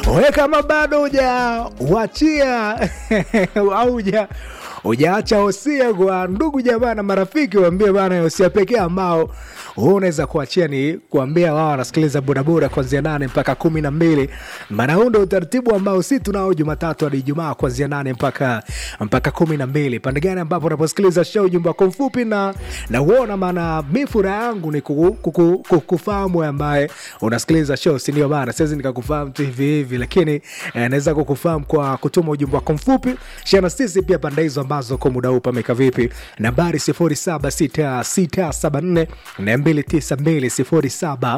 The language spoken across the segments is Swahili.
we kama bado huja wachia au huja ujaacha hosia kwa ndugu jamaa na marafiki, waambie bana, hosia pekee ambao huu unaweza kuachia ni kuambia wao wanasikiliza bodaboda kuanzia nane mpaka kumi na mbili maana huu ndo utaratibu ambao si tunao Jumatatu hadi Ijumaa kuanzia nane mpaka mpaka kumi na mbili pande gani ambapo unaposikiliza show ujumbe wako mfupi na na uona, maana mi furaha yangu ni kuku- kuku- kukufahamu ambaye unasikiliza show, si ndio bana? Siwezi nikakufahamu tu hivi hivi, lakini eh, naweza kukufahamu kwa kutuma ujumbe wako mfupi. Share na sisi pia pande hizo ambazo kwa muda huu pameka vipi. Nambari 076674 292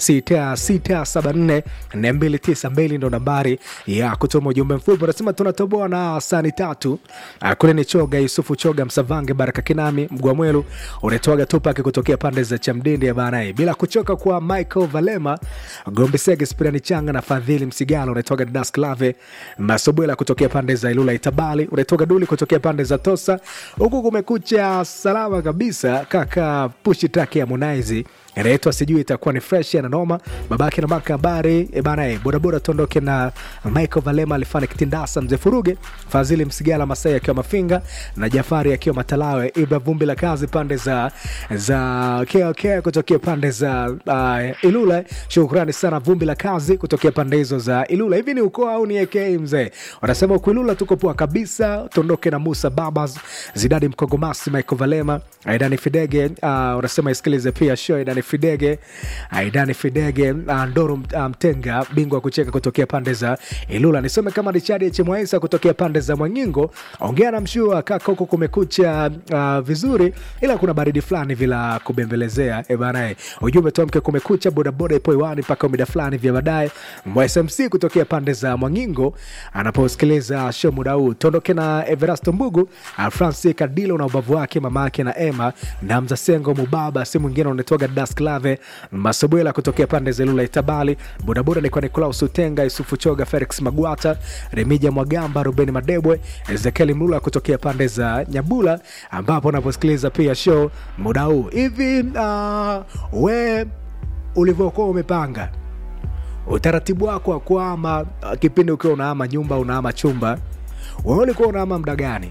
076674 292 ndo nambari ya kutuma ujumbe mfupi. Unasema tunatoboa na sani tatu. Ah, kule ni Choga Yusufu Choga Msavange Baraka Kinami Mgwamwelu unatoaga Tupac kutokea pande za Chamdindi bana, bila kuchoka kwa Michael Valema Gombe Sege Spirani Changa na Fadhili Msigalo unatoaga Das Clave Masobwela kutokea pande za Ilula Itabali unatoka Duli kutokea pande za Tosa huku kumekucha salama kabisa kaka pushi track ya Harmonize inaitwa sijui itakuwa ni fresh na noma babake na maka habari e bana e, bodaboda tuondoke na Michael Valema alifanya kitindasa mzee Furuge Fadhili Msigala Masai akiwa Mafinga na Jafari akiwa Matalawe Ibra vumbi la kazi pande za za KK kutokea pande za uh, Ilula shukrani sana vumbi la kazi kutokea pande hizo za Ilula hivi ni ukoo au ni AK mzee wanasema uko Ilula tuko poa kabisa tuondoke na Musa Babas Zidadi Mkogomasi Michael Valema Aidani Fidege uh, unasema isikilize pia show Aidani Fidege Aidani Fidege uh, Ndoro uh, Mtenga bingwa wa kucheka kutokea pande za Ilula nisome kama Richard H Mwaisa kutokea pande za Mwangingo ongea na mshua kaka huko kumekucha uh, vizuri ila kuna baridi fulani vila kubembelezea e bana eh. ujumbe tuamke kumekucha bodaboda ipo iwani mpaka mida fulani vya baadaye mwa SMC kutokea pande za Mwangingo anaposikiliza show muda huu tuondoke na Everasto Mbugu uh, Francis Kadilo na ubavu wake mama yake na Emma na Mzasengo Mubaba si mwingine unatoka Das Clave Masobwela kutokea pande za Lula Itabali bodaboda ni kwa Nicolaus Utenga Yusufu Choga Felix Magwata Remija Mwagamba Ruben Madebwe Ezekiel Mlula kutokea pande za Nyabula ambapo unaposikiliza pia show muda huu hivi uh, we ulivyokuwa umepanga utaratibu wako wa kuama uh, kipindi ukiwa unaama nyumba unaama chumba wewe ulikuwa unaama muda gani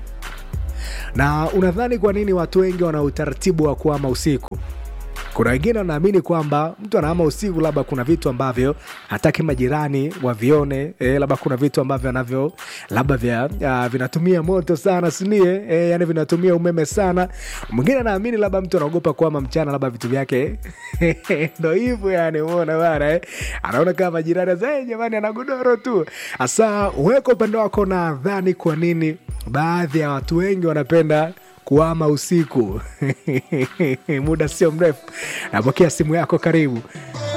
na unadhani kwa nini watu wengi wana utaratibu wa kuama usiku kuna wengine wanaamini kwamba mtu anaama usiku labda kuna vitu ambavyo hataki majirani wavione e, labda kuna vitu ambavyo anavyo labda vya uh, vinatumia moto sana sinie e, yani vinatumia umeme sana mwingine anaamini labda mtu anaogopa kuama mchana labda vitu vyake ndo hivyo yani umeona bana eh? anaona kama majirani sasa "Eh, jamani ana godoro tu hasa weko upande wako nadhani kwa nini baadhi ya watu wengi wanapenda kuama usiku muda sio mrefu napokea simu yako karibu